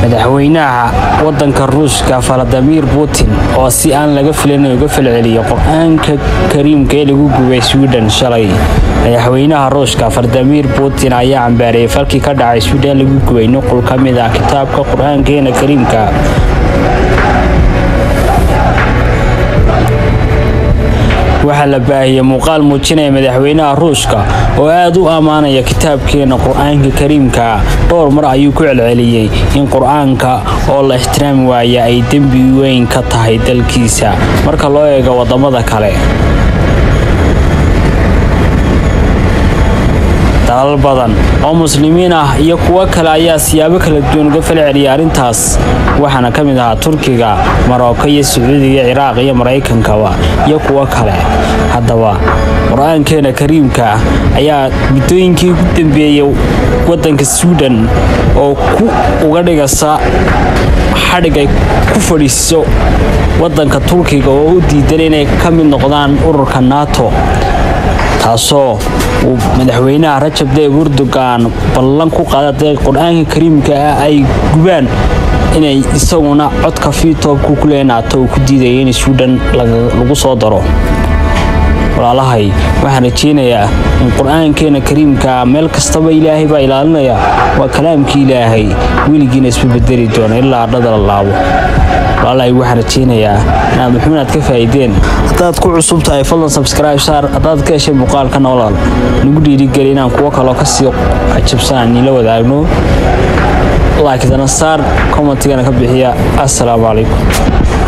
madaxweynaha wadanka ruushka valadimir putin oo si aan laga filan uga falceliyay qur-aanka kariimka ee lagu gubay sweden shalay madaxweynaha ruushka valadimir putin ayaa cambaareeyay falkii ka dhacay sweden lagu gubay nuqul ka mid ah kitaabka qur-aankeena kariimka waxaa la baahiyey muuqaal muujinaya madaxweynaha ruushka oo aad u ammaanaya kitaabkeena qur-aanka kariimka dhowr mar ayuu ku celceliyey in qur-aanka oo la ixtiraami waaya ay dembi weyn ka tahay dalkiisa marka loo eego wadamada kale dalal badan oo muslimiin ah iyo kuwo kale ayaa siyaabo kala duwan uga falceliyay arrintaas waxaana ka mid ahaa turkiga maroko iyo sacuudiga ciraaq iyo maraykankaba iyo kuwo kale haddaba qur-aankeena kariimka ayaa muddooyinkii ugu dambeeyey wadanka sweden oo ku uga dhigasa xadhig ay ku fadhiiso wadanka turkiga oo u diidan inay ka mid noqdaan ururka nato taasoo uu madaxweynaha rajab tayyib erdogan ballan ku qaaday qur-aanka kariimka ah ay gubaan inay isaguna codka fiitoobku ku leenaato uu ku diidaya in sweden lagu soo daro walaalahay waxaan rajeynayaa in qur-aankeena kariimka meel kastaba ilaahay baa ilaalinaya waa kalaamkii ilaahay weligiina isma bedeli doona ilaa ardhada la laabo walaalahay waxaan rajeynayaa inaad muxuunaad ka faa'iideen haddaad ku cusub tahay fadlan subscribe saar haddaad ka heshay muuqaalka noolal nagu dhiirigeli inaan kuwo kaloo kasii cajabsanaan niila wadaagno laakiin dana saar commentigana ka bixiya assalaamu calaykum